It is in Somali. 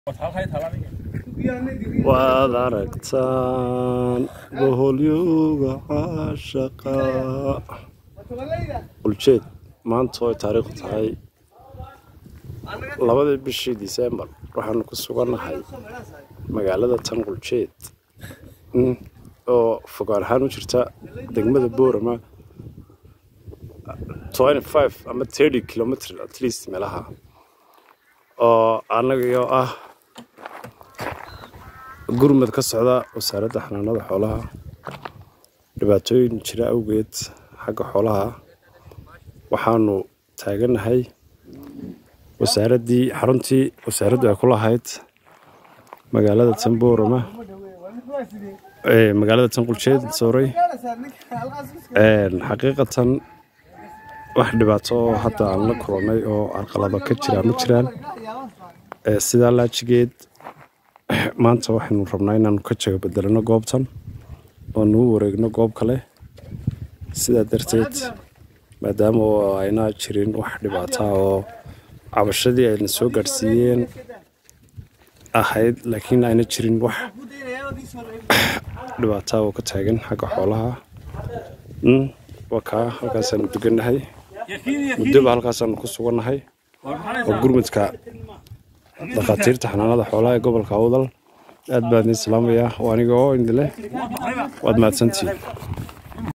waad aragtaan boholyooga caashaqa quljeed maanta oo ay taariikhdu tahay labadii bishii disembar waxaanu ku sugannahay magaalada tan quljeed oo fogaan ahaan u jirta degmada boorama ama kilomitr at least meelaha oo annagayoo ah gurmad ka socda wasaaradda xanaanada xoolaha dhibaatooyin jira awgeed xagga xoolaha waxaanu taagannahay wasaaraddii xaruntii wasaaraddu ay ku lahayd magaalada tan boorama magaalada tan quljeed sorry xaqiiqatan wax dhibaato oo hadda aan la kulannay oo carqalado ka jira ma jiraan sidaa laajigeed maanta waxaynu rabnaa inaanu ka jago bedelano goobtan oo nuu wareegno goob kale sidaa darteed maadaama oo ayna jirin wax dhibaata oo cabashadii ayna soo gaadhsiiyeen ahayd laakiin ayna jirin wax dhibaata oo ka taagan xagga xoolaha waa kaa halkaasaanu degannahay muddoba halkaasaanu ku sugannahay oo gurmudka dhakhaatiirta xanaanada xoolaha ee gobolka awdal aad baan idin salaamayaa oo aniga oo indileh waad mahadsantihiin